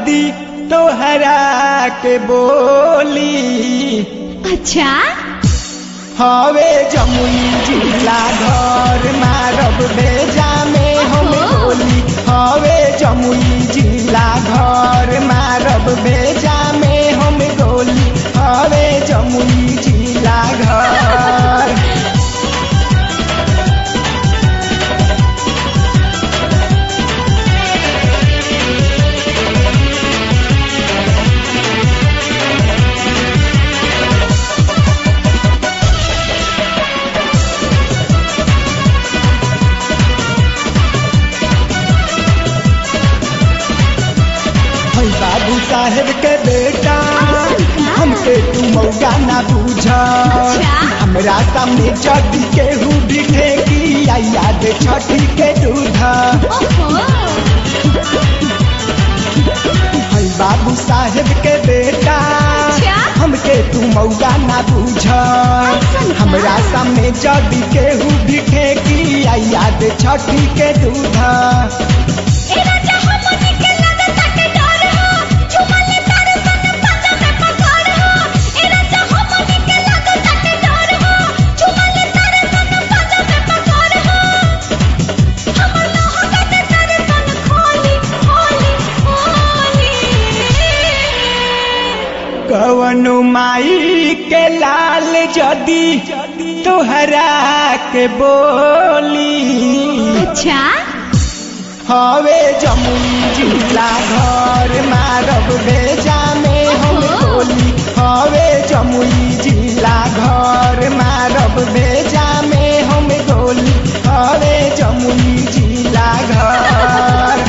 जदी तोहरा के बोली अच्छा हवे जमुई जिला घर मारब बेजा में हम ओहो। गोली हवे जमुई जिला घर मारब बेजा में हम गोली हवे जमुई जिला घर है बाबू साहेब के बेटा हमके तू मौका ना बूझ हमरा सामने जदी केहू भी ठेकी आई याद छठी के दूध ओहो है बाबू साहेब के बेटा अच्छा। हमके तू मौका ना बूझ का? हमरा सामने जदी केहू भी ठेकी आई याद छठी के दूध ए राजा हमनी के लगता के डर हो झुमले तारे सन पंजा में पकड़ हो ए राजा हमनी के लगता के डर हो झुमले तारे सन पंजा में पकड़ हो हम लोह के तारे सन खोली खोली खोली कवनु माई के लाल जदी तोहरा के बोली अच्छा हवे जमुई जिला घर मारब बेजा में हम ओहो। गोली हवे जमुई जिला घर मारब बेजा में हम गोली हवे जमुई जिला घर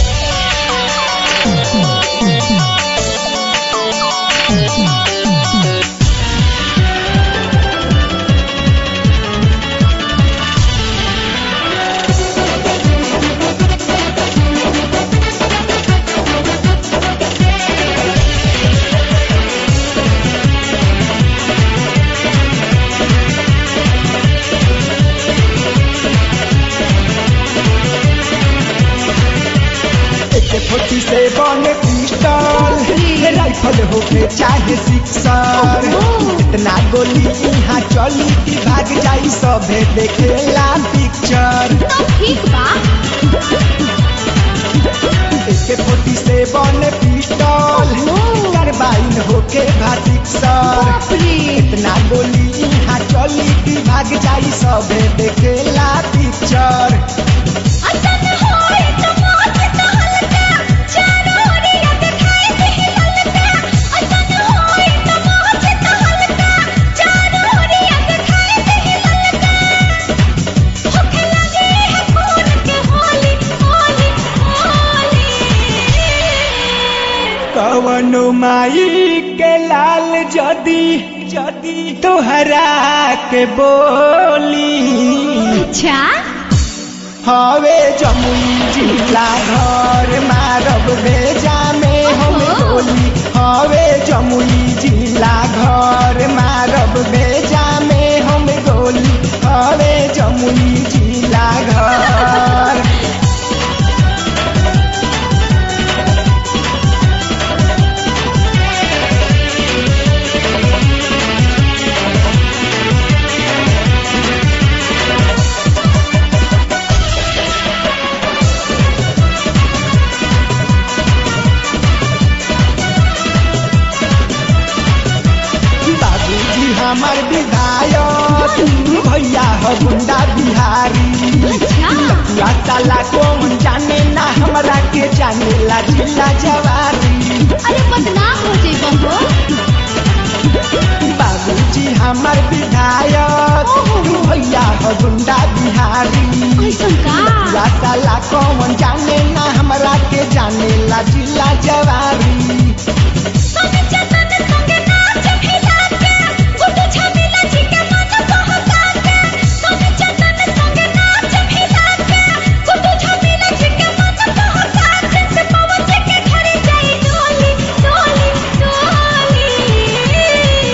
एक फोर्टी सेवन पिस्टल राइफल होके चाहे सिक्सर ओहो। इतना गोली यहाँ चली कि भाग जाई सभे देखेला पिक्चर तो ठीक बा एक फोर्टी सेवन पिस्टल ओहो। कार्बाइन होके भाटिक्सर बाप रे इतना गोली यहाँ चली कि भाग जाई सभे देखेला पिक्चर असन होए तो मौत तो हल्का चारों ओरिया दिखाई दे हल्का असन होए तो मौत तो हल्का चारों ओरिया दिखाई दे हल्का होखे लगे है खून के होली होली होली कवनो माई के लाल जदी जदी तोहरा के बोली अच्छा हवे जमुई जिला घर मारब बेजा में हम ओहो। गोली हवे जमुई जिला घर मारब बेजा में हम गोली हवे जमुई जिला घर बाबूजी हमार विधायक भैया ह गुंडा बिहारी अच्छा। लकुआ साला कौन जाने ना हमरा के जाने ला जिला जवारी अरे बदनाम हो जाइबो हो बाबूजी हमार विधायक ओहो। भैया ह गुंडा बिहारी ऐसन का लकुआ साला कौन जाने ना हमरा के जाने ला जिला जवारी सन चतन संग नाच भिला के गुड्डू छबिला जी के मन बहका के सन चतन संग नाच भिला के गुड्डू छबिला जी के मन बहका के से पवन जी के घरे जाई डोली डोली डोली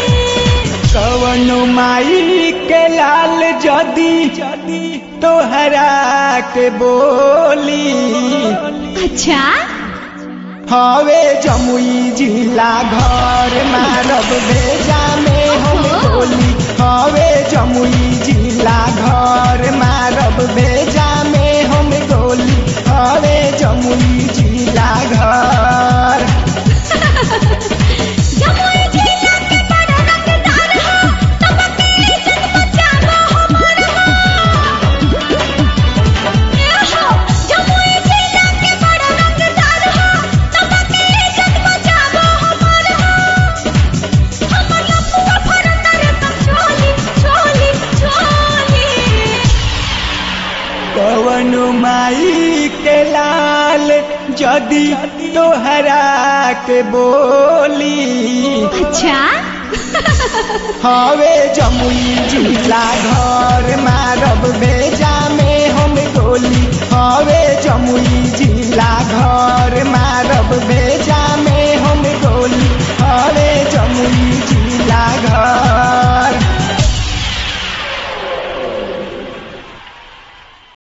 कवनो माई के लाल जदी जदी तोहरा के बोली अच्छा हवे जमुई जिला घर मारब भेजा में हम गोली हवे जमुई जिला घर मारब भेजा में हम गोली हवे जमुई जिला घर जमुई जिला के बड़ा रंगदार हो तब के इज्जत बचावो हमर हो ए हो जमुई जिला के बड़ा रंगदार हो तब के इज्जत बचावो हमर हो हमर लपुआ फरंदर तक चोली चोली चोली कवन माई के लाल जदी तोहरा के बोली अच्छा हवे जमुई जिला घर मारब भेजा में हम गोली हवे जमुई जिला घर मारब भेजा